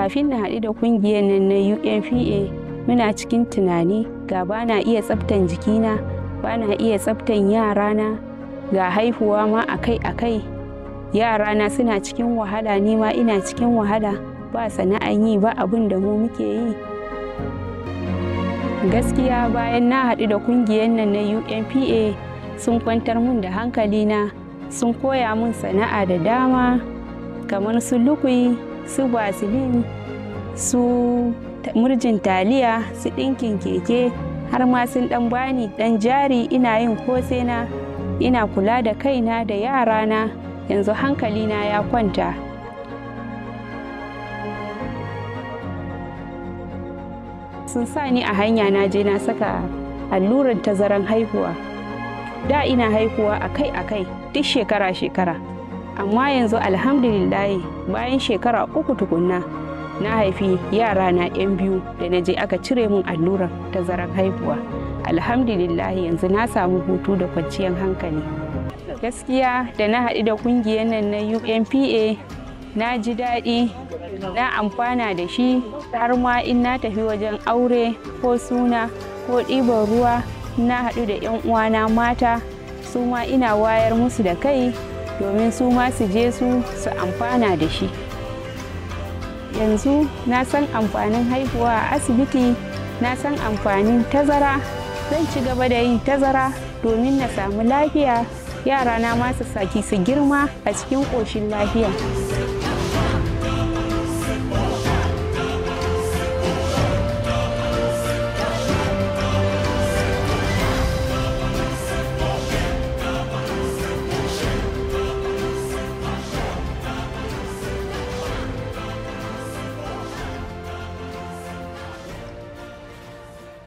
kafin na haɗu da kungiyar nan na unpa muna cikin tunani ga ba na iya tsaftan jikina ba na iya tsaftan yarana ga haihuwa ma akai-akai yarana suna cikin wahala ni ma ina cikin wahala ba sana'an yi ba abin da mu muke yi gaskiya bayan na haɗu da kungiyar nan na unpa sun kwantar mun da hankalina sun koya mun sana'a da dama kamar su lukui su basilin su murjin taliya su ɗinkin keke har ma sun ɗan bani ɗan jari ina yin kosena ina kula da kaina da yarana yanzu hankalina ya kwanta sun sa ni a hanya na je na saka allurar tazaran haihuwa da ina haihuwa akai-akai duk shekara-shekara amma yanzu alhamdulillahi bayan shekara uku tukunna na haifi yara na 'yan biyu da na je aka cire min allurar tazaran haihuwa alhamdulillahi yanzu na samu hutu da kwanciyar hankali gaskiya da na haɗu da kungiyar nan na unpa na ji daɗi na amfana da shi har ma in na tafi wajen aure ko suna ko ɗiban ruwa na haɗu da 'yan uwana mata su ma ina wayar musu da kai domin su ma su je su su amfana da shi yanzu na san amfanin haihuwa a asibiti na san amfanin tazara zan ci gaba da yin tazara domin na samu lafiya yara na masu saki su girma a cikin ƙoshin lafiya